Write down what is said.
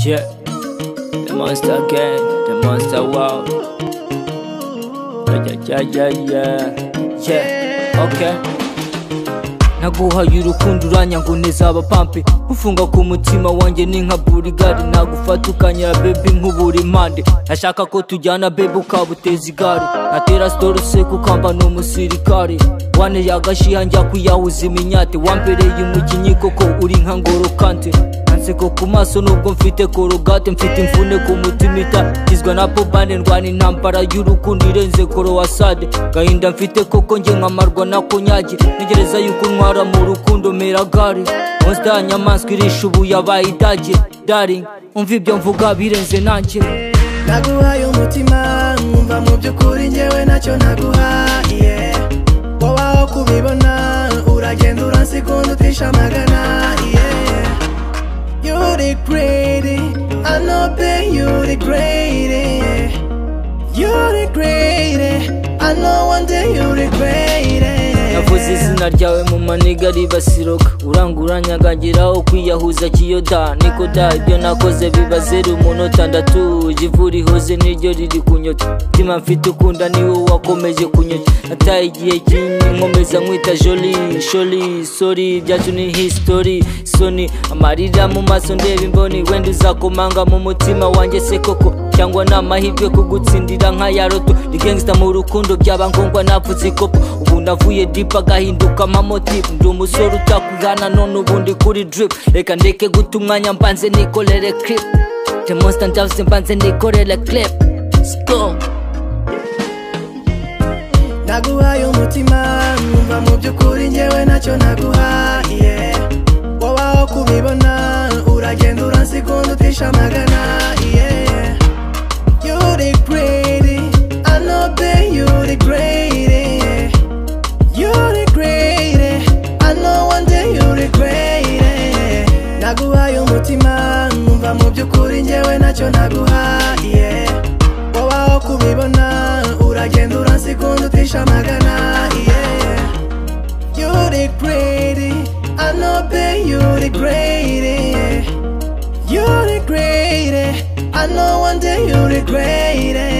Yeah. The monster gang, the monster wow. Yeah, yeah, yeah, yeah. Yeah. Okay. naguhaye urukundo uranyanga neza abapampe ufunga ku mutima wanjye ni nka burigari nagufata ukanyera bebi nk'ubura impande ndashaka ko tujyana bebi ukabuteza igare natera sitorose kukamba ni umusirikare wane yagashiha njya kuyahuza iminyate wambereye umukinnyi koko uri nka ngorokante anseko ku maso nubwo mfite korogate mfite imvune ku mutima itagizwa na pobane ndwana intambara y'urukundo irenze korowasade gahinda mfite koko njye nkamarwa na konyage ntegereza yuko ntwara mu rukundo mera gare monsta ya nyamaswa irisha ubu yabaye idage daring umva ibyo mvuga birenze nanjye naguhaye umutima nkumva mu by'ukuri njyewe nacyo naguhaye wowe aho kubibona uragenda uransigonda utisha amagana yeah. You're the greatest, I know that you're the greatest You're the greatest, I know one day you're the greatest navuze izina ryawe mu maniga ribasiroka uranguranyaga aho kwiyahuza kiyoda niko da ibyo nakoze biba zeru umunota ndatuje ivu rihoze niryo riri kunyota mutima mfite ukunda niwe wakomeje kunyota nataye igihe kinini nkomeza nkwita joli sholi sori byacu ni history soni amarira mu maso ndeba imboni wenda uzakomanga mu mutima wanjye se koko cyangwa ni amahirwe kugutsindira nka ya roto ni gangsta mu rukundo byaba ngombwa napfutse ikopo ubu navuye dipa agahinduka amamotifu ndi umusore utakwihana none ubundi kuri drip reka ndeke guta umwanya mbanze nikorere clip demonsta ndavuze mbanze nikorere clip Sko. naguhaye umutima nkumva mu by'ukuri njyewe nacyo naguhaye wowe aho kubibona uragenda uransigonda utisha amagana yeah. You're the greatest, I know that you're the greatest You're the greatest, I know one day you're the greatest naguhaye umutima nkumva mu by'ukuri njyewe nacyo naguhaye wowe aho kubibona uragenda uransigonda utisha amagana yeah. You're the greatest, I know that you're the greatest You're the greatest. I know one day you're the greatest.